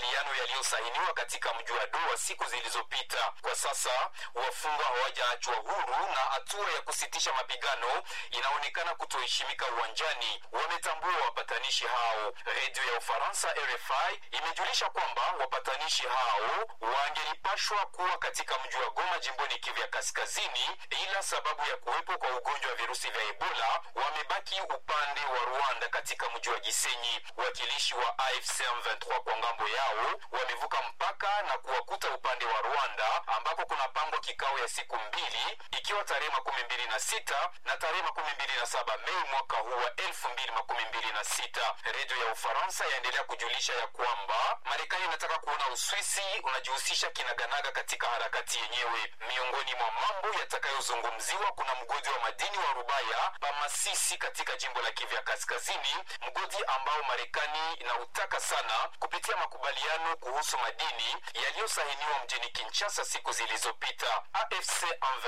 makubaliano yaliyosainiwa katika mji wa Doha siku zilizopita. Kwa sasa wafungwa hawajaachwa huru na hatua ya kusitisha mapigano inaonekana kutoheshimika uwanjani, wametambua wapatanishi hao. Redio ya Ufaransa RFI imejulisha kwamba wapatanishi hao wangelipashwa kuwa katika mji wa Goma jimboni Kivu ya Kaskazini, ila sababu ya kuwepo kwa ugonjwa wa virusi vya Ebola wamebaki upande wa Rwanda katika mji wa Gisenyi. Wakilishi wa AFC M23 kwa ngambo yao wamevuka mpaka na kuwakuta upande wa Rwanda ambako kunapangwa kikao ya siku mbili ikiwa tarehe makumi mbili na sita na tarehe makumi mbili na saba Mei mwaka huu wa elfu mbili makumi mbili na sita. Redio ya Ufaransa yaendelea kujulisha ya kwamba Marekani inataka kuona Uswisi unajihusisha kinaganaga katika harakati yenyewe. Miongoni mwa mambo yatakayozungumziwa kuna mgodi wa madini wa Rubaya Pamasisi katika jimbo la Kivu ya Kaskazini, mgodi ambao Marekani inautaka sana kupitia makubaliano kuhusu madini yaliyosainiwa mjini Kinshasa siku zilizopita. AFC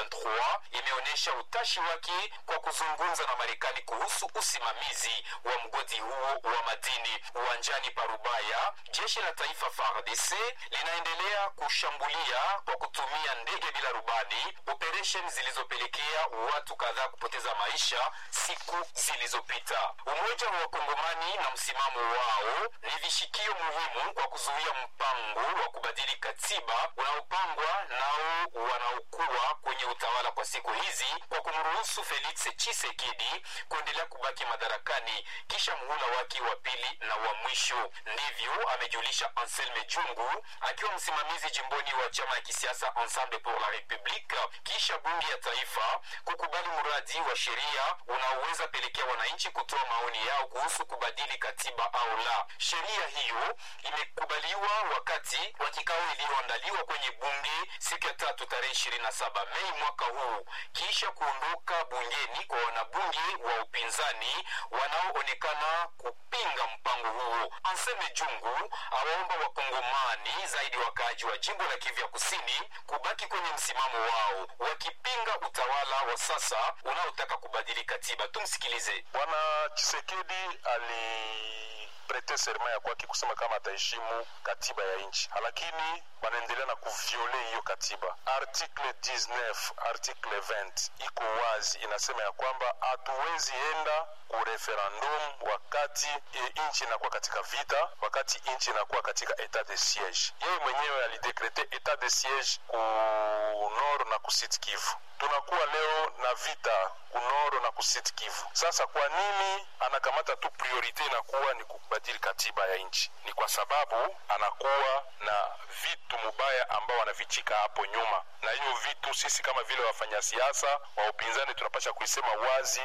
M23 imeonyesha utashi wake kwa kuzungumza na Marekani kuhusu usimamizi wa mgodi huo wa madini. Uwanjani pa Rubaya, jeshi la taifa FARDC linaendelea kushambulia kwa kutumia ndege bila rubani, operesheni zilizopelekea watu kadhaa kupoteza maisha siku zilizopita. Umoja wa Wakongomani na msimamo wao ni vishikio muhimu kwa kuzuia mpango wa kubadili katiba unaopangwa nao wanaokuwa kwenye utawala kwa siku hizi kwa kumruhusu Felix Tshisekedi kuendelea kubaki madarakani kisha muhula wake wa pili na wa mwisho. Ndivyo amejulisha Anselme Jungu akiwa msimamizi jimboni wa chama ya kisiasa Ensemble pour la Republique kisha bunge ya taifa kukubali mradi wa sheria unaoweza pelekea wananchi kutoa maoni yao kuhusu kubadili katiba au la. Sheria hiyo imekubaliwa wakati wa kikao iliyoandaliwa kwenye bunge siku ya tatu tarehe 27 Mei mwaka huu kisha kuondoka bungeni kwa wanabunge wa upinzani wanaoonekana kupinga mpango huo. Anseme Jungu awaomba wakongomani zaidi wakaaji wa jimbo la Kivu ya Kusini kubaki kwenye msimamo wao wakipinga utawala wa sasa unaotaka kubadili katiba. Tumsikilize. Bwana Chisekedi aliprete serma ya kwake kusema kama ataheshimu katiba ya nchi, lakini wanaendelea na kuviole hiyo katiba. Article 19 article 20 iko wazi, inasema ya kwamba hatuwezi enda ku referendum wakati e, nchi inakuwa katika vita, wakati nchi inakuwa katika etat de siege. Yeye mwenyewe alidekrete etat de siege ku nord na ku Sud Kivu. Tunakuwa leo na vita kunoro na kusit Kivu. Sasa kwa nini anakamata tu priorite inakuwa ni kubadili katiba ya nchi? Ni kwa sababu anakuwa na vitu mubaya ambao wanavichika hapo nyuma, na hiyo vitu sisi kama vile wafanya siasa wa upinzani tunapasha kuisema wazi